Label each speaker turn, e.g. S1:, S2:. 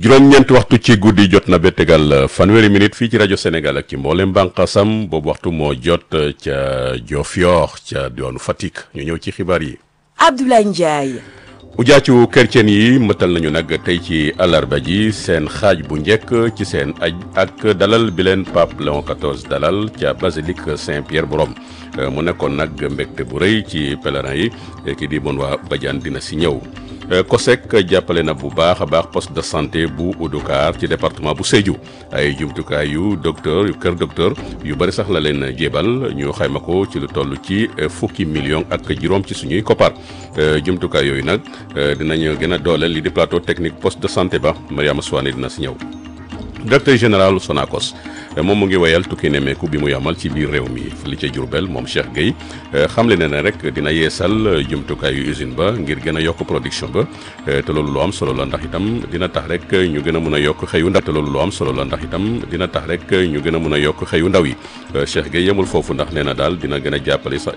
S1: juróom-ñeenti waxtu ci guddi jot na ba tegal fanweeri minute fii ci rajo Sénégal ak ci mboolem bànqaasam boobu waxtu moo jot ca Diofior ca yoonu Fatick ñu ñëw ci xibaar yi.
S2: Abdoulaye Ndiaye.
S1: ujaacu chrétien yi mëtal nañu nag tey ci àllarba ji seen xaaj bu njëkk ci seen aj ak dalal bi leen pape Léon XIV dalal ca basilique Saint-Pierre bu Rome mu nekkoon nag mbégte bu rëy ci pèlerin yi ki di bon waa Badiane dina si ñëw. COSEC jàppale na bu baax a baax poste de santé bu Oudoukar ci département bu Sédhiou ay jumtukaay yu docteur yu kër docteur yu bëri sax la leen jébal ñu xayma ko ci lu toll ci fukki million ak juróom ci suñuy koppar jumtukaay yooyu nag dinañu gën a dooleel li di plateau technique poste de santé ba Mariama Souane dina si ñëw. directeur général Sonacos moom mu ngi wayal tukki nemeeku bi mu yamal ci biir réew mi li ca Diourbel moom Cheikh Gueye xamle na ne rek dina yeesal jumtukaayu usine ba ngir gën a yokk production ba te loolu lu am solo la ndax itam dina tax rek ñu gën a mun a yokk xëyu ndaw te loolu lu am solo la ndax itam dina tax rek ñu gën a mun a yokk xëyu ndaw yi Cheikh Gueye yemul foofu ndax nee na daal dina gën a jàppale sax